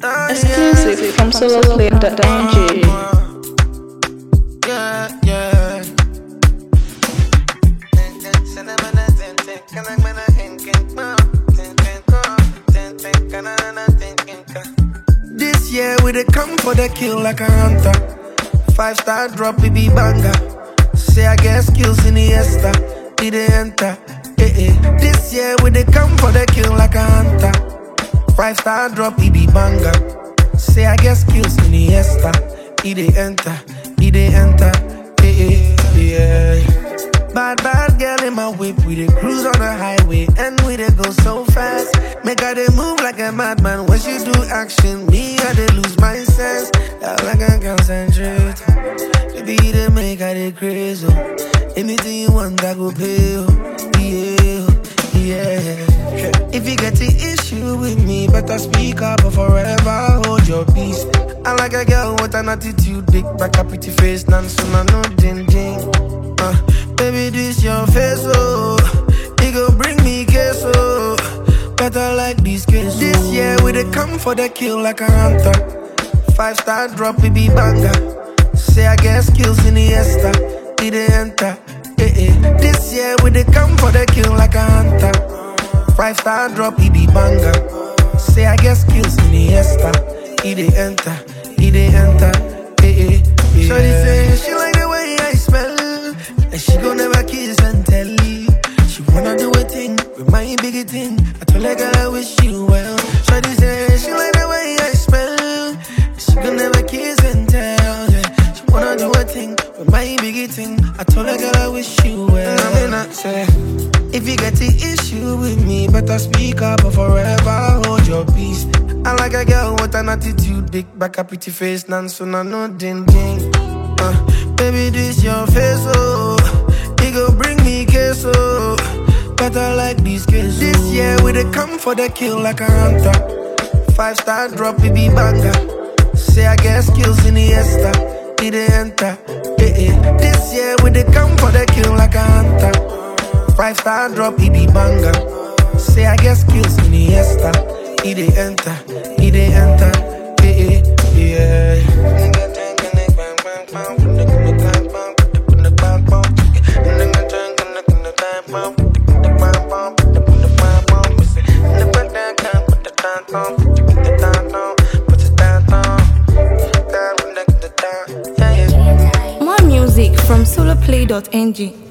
Exclusive from soloplay.ng. Yeah, yeah. This year we dey come for the kill like a hunter. Five star drop, it be banger. Say I get skills in the esta, did they enter? Eh eh. This year we dey come for the kill like a hunter. Five star drop, it be banger. Say I get skills in the esta, it they enter, it they enter. Eh eh. Yeah. Bad, bad girl in my whip. We dey cruise on the highway and we dey go so fast. Make her dey move like a madman. When she do action, me I dey lose my sense. That like I concentrate. Baby, they make her dey crazy. oh. Anything you want, I go pay. oh. Yeah, yeah. If you get the issue with me, better speak up or forever hold your peace. I like a girl with an attitude, big back, a pretty face, none soon I know ding ding. Uh, baby, this your face, oh. It go bring me queso. Better like this case. This year we dey come for the kill like a hunter. Five star drop, it be banger. Say I get skills in the esta, did they enter? Eh eh. This year we dey come for the kill like a hunter. Five star drop, it be banger. Say I get skills in the esta, it they enter, it they enter. Eh eh. Yeah. Shorty say she like the way I smell, and she gon' never kiss and tell. She wanna do a thing with my biggie thing. I told her girl I wish you well. Shorty say she like the way I smell, she gon' never kiss and tell. Yeah. She wanna do a thing with my biggie thing. I told her girl I wish you well. I mean I say. If you get the issue with me, better speak up or forever hold your peace. I like a girl with an attitude, big back, a pretty face, none soon I know ding ding. Uh, baby, this your face, oh. It go bring me queso. Better like this case. This year we dey come for the kill like a hunter. Five star drop, it be banger. Say I get skills in the esta, did they enter? Eh eh. This year we dey come for the kill like a hunter. Five star drop, it be banger. Say I get skills in the esta, it they enter, it they enter. Eh eh. Yeah. More music from soloplay.ng.